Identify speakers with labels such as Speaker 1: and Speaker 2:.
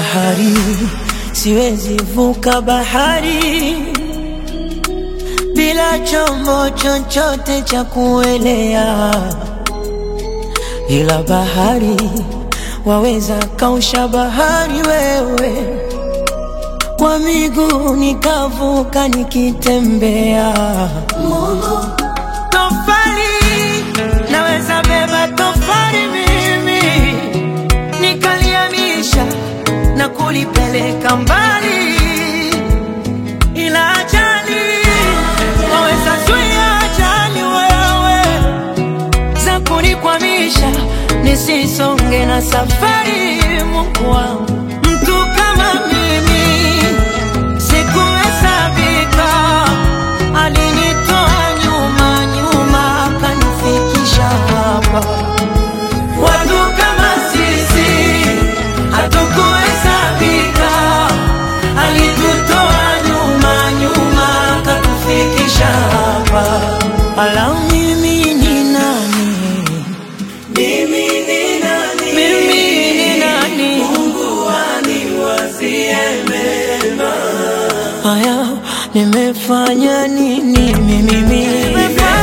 Speaker 1: bahari, siwezi vuka bahari bila chombo chochote cha kuelea, ila bahari waweza kausha bahari wewe, kwa miguu nikavuka nikitembea. Tofali naweza beba tofali mimi nikaliamisha na kulipeleka mbali, ila ajali waweza zuia ajali wewe za kunikwamisha nisisonge na safari. Mungu wangu, mtu kama mimi sikuhesabika, alinitoa nyuma nyuma akanifikisha hapa. Watu kama sisi hatukuhesabika, alitutoa nyuma nyuma akatufikisha hapa. Ala, mimi ni nani?
Speaker 2: Mimi ni nani?
Speaker 1: Mimi ni nani?
Speaker 2: Mungu aniwazie mema.
Speaker 1: Haya, nimefanya nini mimi?
Speaker 2: Nimefanya